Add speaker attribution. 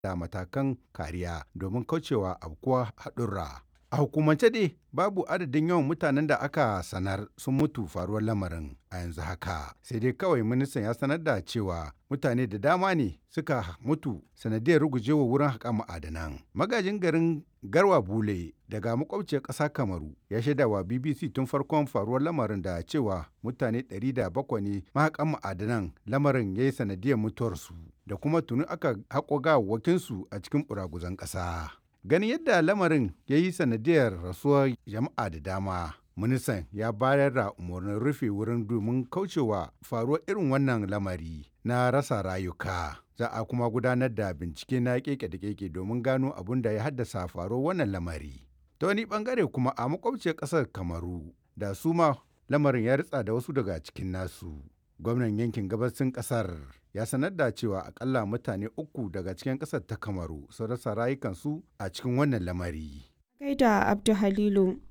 Speaker 1: da matakan kariya domin kaucewa abkuwa haɗurra. A hukumance dai babu adadin yawan mutanen da aka sanar sun mutu faruwar lamarin a yanzu haka. Sai dai kawai ministan ya sanar da cewa mutane da dama ne suka mutu sanadiyar rugujewa wurin haƙa ma'adanan. Magajin garin Garwa Bule daga makwabciyar ƙasa Kamaru ya shaida wa BBC tun farkon faruwar lamarin da cewa mutane 700 ne mahaƙan ma'adanan lamarin ya yi sanadiyar mutuwarsu da kuma tuni aka haƙo gawawwakinsu a cikin ɓuraguzan ƙasa. Ganin yadda lamarin ya yi sanadiyar rasuwar jama'a da dama, ministan ya bayar da umarnin rufe wurin domin kaucewa faruwar irin wannan lamari na rasa rayuka. Za a kuma gudanar da bincike na keke da keke domin gano abin da ya haddasa faruwar wannan lamari. Ta wani bangare kuma a makwabciyar ƙasar Kamaru da su ma lamarin ya ritsa da wasu daga cikin nasu. Gwamnan yankin gabasin ƙasar ya sanar da cewa akalla mutane uku daga cikin ƙasar ta Kamaru sun rasa rayukansu a cikin wannan lamari.
Speaker 2: Gaida Abdu Halilu.